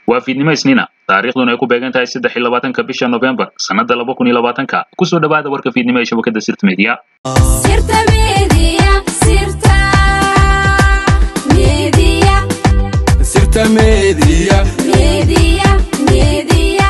waa fiidnimo isniina taariikhduna ay ku beegan tahay saddex iyo labaatanka bisha novembar sannada laba kun iyo labaatanka kusoo dhawaada warka fiidnimo ee shabakada sirta media Sirta Media, Sirta Media, Sirta Media. Media, Media.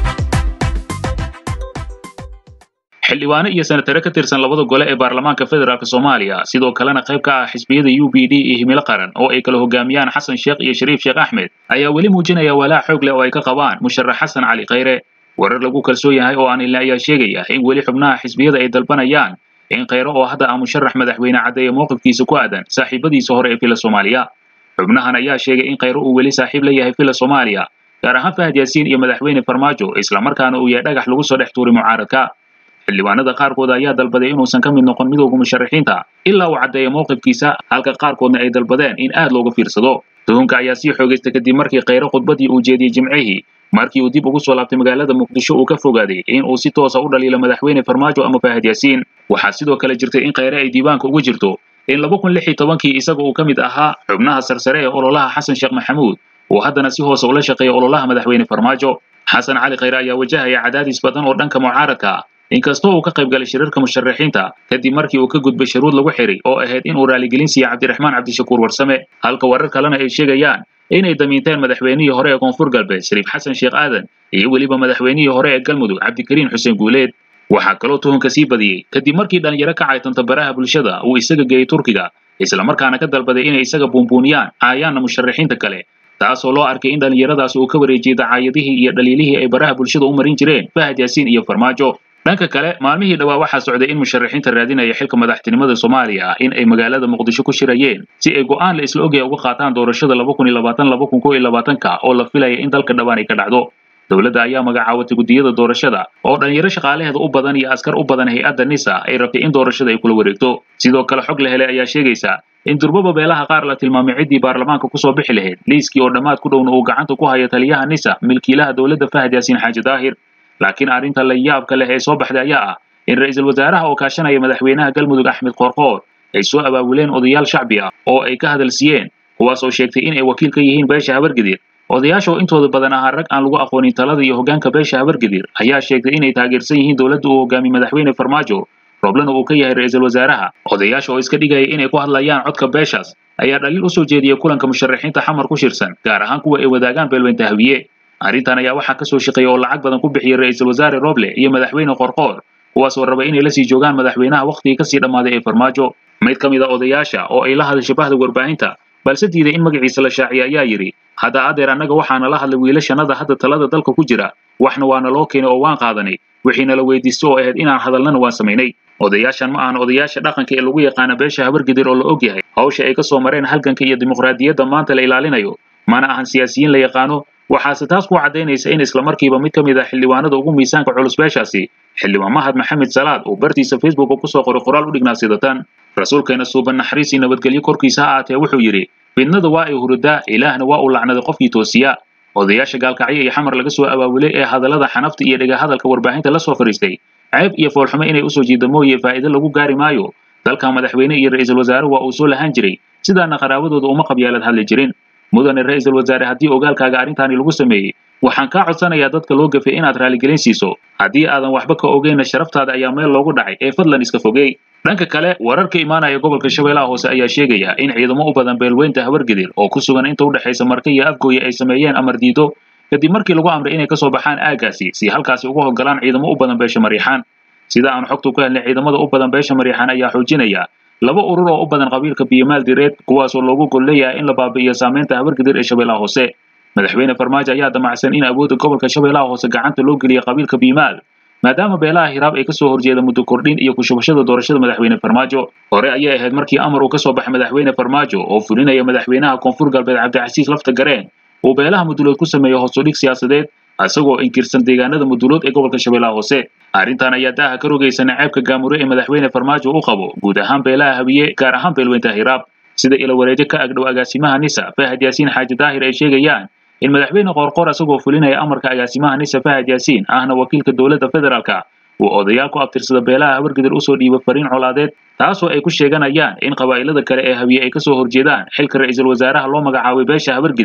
xildhibaano iyo senatare ka tirsan labada gole ee baarlamaanka federaalk soomaaliya sidoo kalena qayb ka ah xisbiyada u b d iyo himilo qaran oo ay kala hogaamiyaan xasan sheekh iyo shariif sheekh axmed ayaa weli muujinaya walaac xoog leh oo ay ka qabaan musharax xasan cali khayre warar lagu kalsoon yahay oo aan ilna ayaa sheegaya in weli xubnaha xisbiyada ay dalbanayaan in khayre oo hadda ah musharax madaxweyne caddeeya mowqifkiisa ku aadan saaxiibadiisa hore ee fila soomaaliya xubnahan ayaa sheegay in khayre uu weli saaxiib la yahay fila soomaaliya gaar ahaan fahad yaasiin iyo madaxweyne farmaajo islamarkaana uu yahay dhagax lagu soo dhex tuuray mucaaradka xildhibaanada qaarkood ayaa dalbaday inuusan ka mid noqon midowga musharaxiinta ilaa uu caddeeya mowqifkiisa halka qaarkoodna ay dalbadeen in aad looga fiirsado tuhunka ayaa sii xoogaysta kadib markii khayre khudbadii uu jeediyey jimcihii markii uu dib ugu soo laabtay magaalada muqdisho uu ka fogaaday in uu si toosa u dhaliilo madaxweyne farmaajo ama faahad yaasiin waxaa sidoo kale jirtay in khayre ay diiwaanka ugu jirto in laba kun lix iyo tobankii isaga uu ka mid ahaa xubnaha sarsare ee ololaha xasan sheekh maxamuud uu haddana si hoose ula shaqeeya ololaha madaxweyne farmaajo xasan cali khayre ayaa wajahaya cadaadis badan oo dhanka mucaaradka ah inkastoo uu ka qayb galay shirarka musharaxiinta kadib markii uu ka gudbay shuruud lagu xiray oo ahayd in uu raaligelin siiya cabdiraxmaan cabdishakuur warsame halka warar kalena ay sheegayaan inay damiinteen madaxweynihii hore ee koonfur galbeed shariif xasan sheekh aadan iyo weliba madaxweynihii hore ee galmudug cabdikariin xuseen guuleed waxaa kaloo tuhunka sii badiyey kadib markii dhalinyaro ka caytanta baraha bulshada uu isaga geeyey turkiga islamarkaana ka dalbaday inay isaga buunbuuniyaan caayaanna musharaxiinta kale taasoo loo arkay in dhallinyaradaas uu ka wareejiyey dacaayadihii iyo dhaliilihii ay baraha bulshada u marin jireen fahad yaasiin iyo farmaajo dhanka kale maalmihii dhowaa waxaa socday in musharaxiinta raadinaya xilka madaxtinimada soomaaliya in ay magaalada muqdisho ku shirayeen si ay go'aan la isla ogaya uga qaataan doorashada laba kun iyo labaatan laba kun kow iyo labaatanka oo la filaya in dalka dhawaan ay ka dhacdo dowladda ayaa magacaawatay guddiyada doorashada oo dhalinyaro shaqaalaheeda u badan iyo askar u badan hay-adda nisa ay rabtay in doorashada ay kula wareegto sidoo kale xog la helay ayaa sheegaysa in durbaba beelaha qaar la tilmaamay ciddii baarlamaanka kusoo bixi lahayd liiskii oo dhammaad ku dhowna uu gacanta ku hayo taliyaha nisa milkiilaha dowladda fahad yaasiin xaaji daahir laakiin arrinta la yaabka leh ee soo baxday ayaa ah in ra'iisul wasaaraha oo kaashanaya madaxweynaha galmudug axmed qoorqoor ay soo abaabuleen odayaal shacbi ah oo ay ka hadalsiiyeen kuwaas oo sheegtay in ay wakiil ka yihiin beesha habargedir odayaasha oo intooda badan ahaa rag aan lagu aqoonin talada iyo hoggaanka beesha habargedir ayaa sheegtay inay taageersan yihiin dowladda uu hogaamiye madaxweyne farmaajo roblena uu ka yahay ra'iisul wasaaraha odayaasha oo iska dhigaya inay ku hadlayaan codka beeshaas ayaa dhaliil usoo jeediyey kulanka musharaxiinta xamar ku shirsan gaar ahaan kuwa ay wadaagaan beelweynta hawiye arrintan ayaa waxaa kasoo shaqeeya oo lacag badan ku bixiyey ra'iisul wasaare roble iyo madaxweyne qorqoor kuwaas oo raba inay la sii joogaan madaxweynaha wakhtigii kasii dhammaaday ee farmaajo mid ka mid a odayaasha oo ay la hadashay bahda warbaahinta balse diiday in magaciisa la shaaciya ayaa yidhi hadda adeer annaga waxaana la hadlay wiilashanada hadda talada dalka ku jira waxna waana loo keenay oo waan qaadanay wixiina la weydiisto oo ahayd inaan hadalnana waan samaynay odayaashan ma ahan odayaasha dhaqanka ee lagu yaqaana beesha habargedir oo la og yahay hawsha ay ka soo mareen halganka iyo dimuqraadiyadda maanta la ilaalinayo mana ahan siyaasiyiin la yaqaano waxaase taas ku caddaynaysa in islamarkiiba mid ka mid ah xildhibaanada ugu miisaanka culus beeshaasi xildhibaan mahad maxamed salaad oo bartiisa facebooka kusoo qoray qoraal u dhignaa sidatan rasuulkeena suuban naxariis iyo nabadgelyo korkiisa ha aatee wuxuu yidhi fidnada waa ay hurudaa ilaahna waa uu lacnaday qofkii toosiya odayaasha gaalkacyo iyo xamar laga soo abaabulay ee hadallada xanafta iyo dhega hadalka warbaahinta la soo fariistay ceeb iyo foolxumo inay usoo jiida mooye faa'iido lagu gaari maayo dalka madaxweyne iyo ra'iisul wasaare waa uu soo lahaan jiray sidaana qaraabadooda uma qabyaalad hadli jirin mudane ra'iisul wasaare haddii ogaalkaaga arrintaani lagu sameeyey waxaan kaa codsanayaa dadka loo gafay inaad raaligelin siiso haddii aadan waxba ka ogeyna sharaftaada ayaa meel loogu dhacay ee fadlan iska fogey dhanka kale warar ka imaanaya gobolka shabeellaha hoose ayaa sheegaya in ciidamo u badan beelweynta habargedir oo ku sugan inta u dhexaysa marka iyo afgooye ay sameeyeen amar diido kadib markii lagu amray inay kasoo baxaan aaggaasi si halkaasi uga howlgalaan ciidamo u badan beesha mariixaan sida aan xogtu ku helnay ciidamada u badan beesha mariixaan ayaa xoojinaya laba urur oo u badan qabiilka biyomaal direed kuwaasoo loogu gol leeyahay in la baabi'iyo saameynta habargedir ee shabeellaha hoose madaxweyne farmaajo ayaa damacsan in awoodda gobolka shabeellaha hoose gacanta loo geliya qabiilka biyomaal maadaama beelaha hiraab ay kasoo horjeeda muddo kordhin iyo kushubashada doorashada madaxweyne farmaajo hore ayay ahayd markii amar uu kasoo baxay madaxweyne farmaajo oo fulinaya madaxweynaha koonfur galbeed cabdicasiis lafta gareen uu beelaha mudulood ku sameeyo hoosudhig siyaasadeed isagoo inkirsan deegaanada mudulood ee gobolka shabeellaha hoose arrintan ayaa daaha ka rogaysa naceebka gaamure ee madaxweyne farmaajo u qabo guud ahaan beelaha habiye gaar ahaan beelweynta hiraab sida ila wareejo ka agdhow agaasimaha nisa fahad yaasiin xaaji daahir ay sheegayaan in madaxweyne qoorqoor isagoo fulinaya amarka agaasimaha nisa fahad yaasiin ahna wakiilka dowladda federaalka uu odayaal ku abtirsada beelaha habargedir usoo dhiiba fariin colaadeed taasoo ay ku sheeganayaan in qabaa'ilada kale ee habiye ay kasoo horjeedaan xilka ra'iisul wasaaraha loo magacaabay beesha habargedir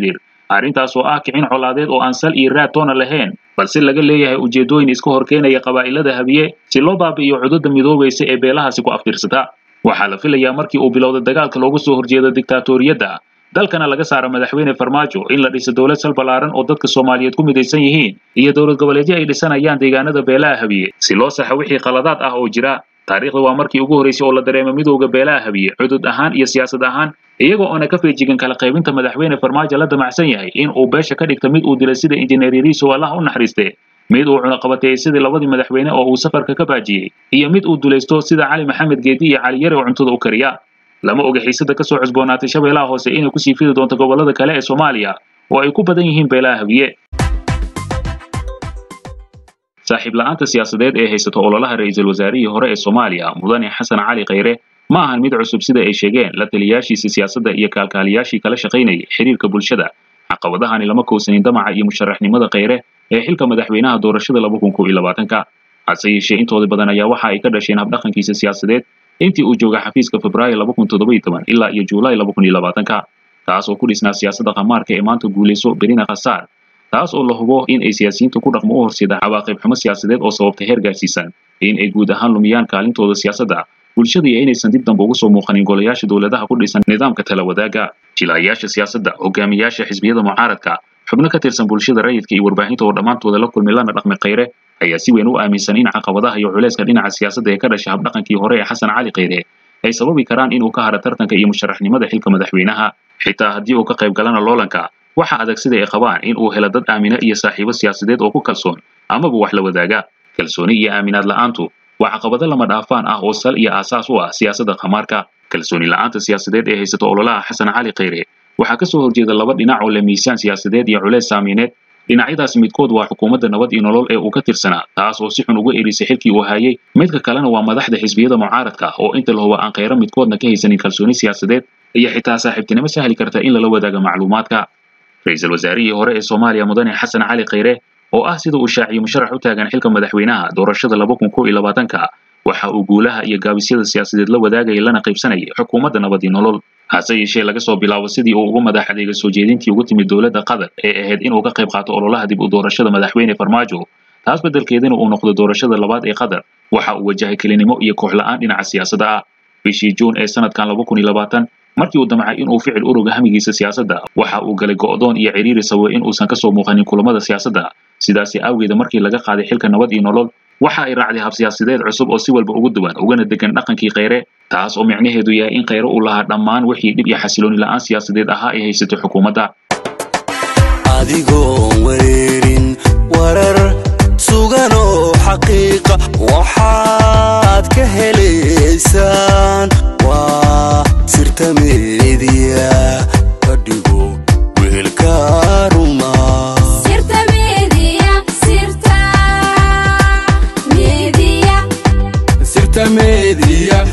arrintaas oo ah kicin colaadeed oo aan sal iyo raad toona lahayn balse laga leeyahay ujeedooyin iska horkeenaya qabaa'ilada habiye si loo baabi'iyo cududda midoobaysa ee beelahaasi ku aftirsata waxaa la filayaa markii uu bilowda dagaalka looga soo horjeedo diktaatoriyadda dalkana laga saaro madaxweyne farmaajo in la dhiso dowlad sal ballaaran oo dadka soomaaliyeed ku midaysan yihiin iyo dowlad goboleedyo ay dhisanayaan deegaanada beelaha habiye si loo saxo wixii khaladaad ah oo jira taariikhda waa markii ugu horreysay oo la dareemo midowda beelaha habiye cudud ahaan iyo siyaasad ahaan iyagoo oona ka feejigan kala qaybinta madaxweyne farmaajo la damacsan yahay in uu beesha ka dhigta mid uu dilay sida injineer yariiso allaha u naxariiste mid uu cunaqabateeyey sidii labadii madaxweyne oo uu safarka ka baajiyey iyo mid uu dulaysto sida cali maxamed geedi iyo cali yare oo cuntada u kariya lama oga xiisada kasoo cusboonaatay shabeellaha hoose inay kusii fidi doonto gobollada kale ee soomaaliya oo ay ku badan yihiin beelaha habiye saaxiib la'aanta siyaasadeed ee haysato ololaha ra'iisul wasaarihii hore ee soomaaliya mudane xasan cali khayre ma ahan mid cusub sida ay sheegeen la taliyaashiisa siyaasadda iyo kaalkaaliyaashii kala shaqaynayay xiriirka bulshada caqabadahani lama kowsanin damaca iyo musharaxnimada khayre ee xilka madaxweynaha doorashada laba kun kow iyo labaatanka hase yeeshee intooda badan ayaa waxa ay ka dhasheen habdhaqankiisa siyaasadeed intii uu jooga xafiiska febraayo laba kun toddoba iyo toban ilaa iyo juulaay laba kun iyo labaatanka taas oo ku dhisnaa siyaasadda khamaarka ee maanta guulayso berina khasaar taas oo la hubo in ay siyaasiyiinta ku dhaqmo u horseeda cawaaqib xumo siyaasadeed oo sababta heer gaarsiisan in ay guud ahaan lumiyaan kaalintooda siyaasadda bulshada iyo inaysan dib dambe ugu soo muuqanin golayaasha dowladaha ku dhisan nidaamka tala wadaaga jilaayaasha siyaasadda hogaamiyaasha xisbiyada mucaaradka xubno ka tirsan bulshada rayidka iyo warbaahinta oo dhammaantooda la kulmi lana dhaqmi khayre ayaa si weyn u aaminsan in caqabadaha iyo culayska dhinaca siyaasadda ee ka dhasha habdhaqankii hore ee xasan cali khayre ay sababi karaan inuu ka haro tartanka iyo musharaxnimada xilka madaxweynaha xitaa haddii uu ka qayb galana loolanka waxa adag sida ay qabaan in uu helo dad aamina iyo saaxiibo siyaasadeed oo ku kalsoon amaba wax la wadaaga kalsooni iyo aaminaad la'aantu waa caqabado lama dhaafaan ah oo sal iyo aasaas u ah siyaasadda khamaarka kalsooni la'aanta siyaasadeed ee haysato ololaha xasan cali khayre waxaa ka soo horjeeda laba dhinac oo leh miisaan siyaasadeed iyo culeys saamiineed dhinacyadaas midkood waa xukuumadda nabad iyo nolol ee uu ka tirsanaa taas oo si xun uga erisay xilkii uu hayay midka kalena waa madaxda xisbiyada mucaaradka oo inta la huba aan khayro midkoodna ka haysanin kalsooni siyaasadeed iyo xitaa saaxiibtinimo sahli karta in lala wadaago macluumaadka ra-iisul wasaarihii hore ee soomaaliya mudane xasan cali khayre oo ah sida uu shaaciyey musharax u taagan xilka madaxweynaha doorashada laba kun kow iyo labaatanka waxa uu guulaha iyo gaabisyada siyaasadeed la wadaagayay lana qaybsanayay xukuumadda nabad iyo nolol hase yeeshee laga soo bilaabo sidii uu ugu madax adeega soo jeedintii ugu timid dowladda qatar ee ahayd inuu ka qayb qaato ololaha dib u doorashada madaxweyne farmaajo taas beddelkeedana uu noqdo doorashada labaad ee qatar waxa uu wajahay kelinimo iyo koox la'aan dhinaca siyaasadda ah bishii juun ee sanadkan laba kun iyo labaatan markii uu damcay inuu ficil uruga hamigiisa siyaasadda waxa uu galay go'doon iyo ciriiri sababay in uusan kasoo muuqanin kulamada siyaasadda sidaasi awgeeda markii laga qaaday xilka nabad iyo nolol waxa ay raacday hab siyaasadeed cusub oo si walba ugu duwan ugana degan dhaqankii khayre taas oo micnaheedu yahay in khayre uu lahaa dhammaan wixii dhib iyo xasilooni la'aan siyaasadeed ahaa ay haysatay xukuumadda adigoon wareerin warar sugan oo xaqiiqa waxaad ka helaysaan waa sirta meediya ka dhigo wehelka ruma Sirta media, sirta media, sirta meediya